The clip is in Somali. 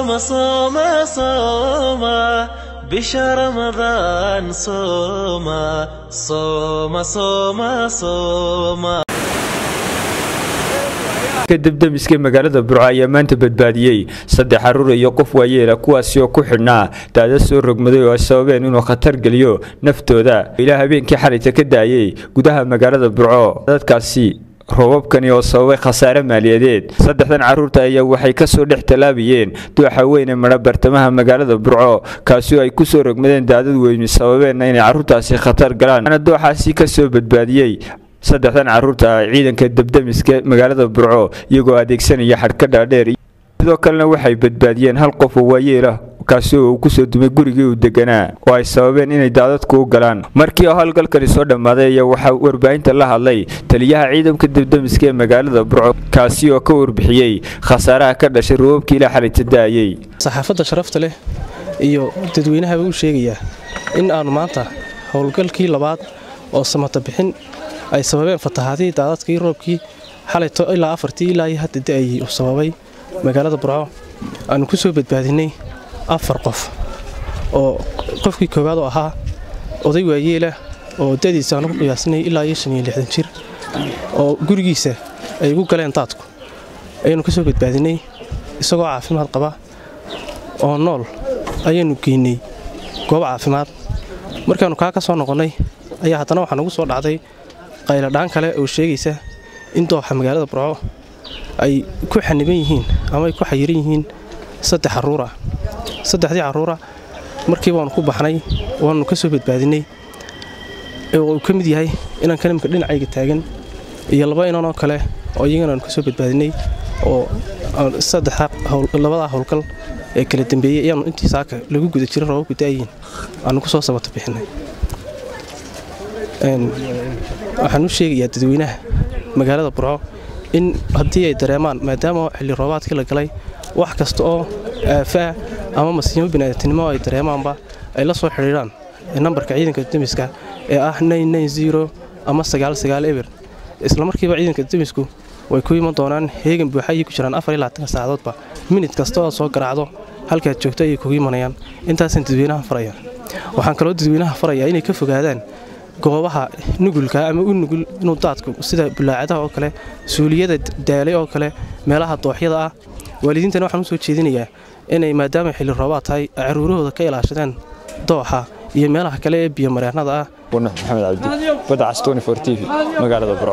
صوم صوم صوم بشهر رمضان صوم صوم صوم صوم debdemiska magaalada burco ayaa maanta badbaadiyey saddex caruur iyo qof waayeela kuwaasi oo ku xidhnaa daada soo rogmaday oo ay sababeen inuu khatar geliyo naftooda ilaa habeenkii xalayta ka daayey gudaha magaalada burco dadkaasi roobabkani oo sababay khasaare maaliyadeed saddexdan caruurta ayaa waxay kasoo dhex tallaabayeen dooxa weyne madha bartamaha magaalada burco kaasi oo ay kusoo rogmadeen daadad weyni sababeenna inay carruurtaasi khatar galaan ana dooxaasi kasoo badbaadiyey saddexdan caruurta ah ciidanka debdemiska magaalada burco iyagoo adeegsanaya xadhka dhaadheer sidoo kalena waxay badbaadiyeen hal qof oo waayeelah kaasi oo uu kusoo dumay gurigii uu deganaa oo ay sababeen inay daadadku u galaan markii oo howlgalkani soo dhammaaday ayaa waxaa warbaahinta la hadlay taliyaha ciidanka debdemiska ee magaalada burco kaasi oo ka warbixiyey khasaaraha ka dhashay roobabkii ilaa xalayta daayey saxaafadda sharafta leh iyo dadweynahaba u sheegayaa in aanu maanta howlgalkii labaad oo samata bixin ay sababeen fatahaadihii daadadkii roobkii xalayto ilaa afartii ilaa iyo hadda da'ayay uu sababay magaalada burco aanu ku soo badbaadinay afar qof oo qofkii koowaad oo ahaa oday waayeelah oo da'diisa aanu ku qiyaasinay ilaa iyo shan iyo lixdan jir oo gurigiisa ay ugu galeen daadku ayaanu ka soo badbaadinay isagoo caafimaad qaba oo nool ayaanu geynay goob caafimaad markaannu kaa ka soo noqonnay ayaa haddana waxaa nagu soo dhacday qayladhaan kale oo sheegaysa in dooxa magaalada burco ay ku xaniban yihiin ama ay ku xayiran yihiin saddex carruura saddexdii carruura markii baanu ku baxnay waanu ka soo badbaadinay oo uu ka mid yahay inaan kalimka dhinacayga taagan iyo laba inanoo kale oo iyagana aanu ka soo badbaadinay oo labadaa howlgal ee kala dambeeyey ayaanu intii saaka lagu guda jiray roobabku da'ayiin aanu ku soo sabata bixinay waxaan u sheegayaa dadweynaha magaalada burco in haddii ay dareemaan maadaama xilli roobaadkii la galay wax kasta oo aafaah ama masiimo bini'aadamnimo ay dareemaanba ay la soo xidhiidhaan nambarka ciidanka demiska ee ah ama eber islamarkiiba ciidanka demisku way ku iman doonaan heegan buuxa ayay ku jiraan saacadoodba minid kasta oo soo garaacdo halkaad joogto ayay kugu imanayaan intaasaan dadweynaha faraya waxaan kaloo dadweynaha farayaa inay ka fogaadaan goobaha nugulka ama u nugul inuu daadku sida bulaacadaha oo kale suuliyada daalay oo kale meelaha dooxyada ah waalidiintana waxaan u soo jeedinayaa inay maadaama xilli roobaad tahay caruurahooda ka ilaashadeen dooxa iyo meelaha kale ee biyomareennada ah maxamed cabdi badacas t v magaalada burco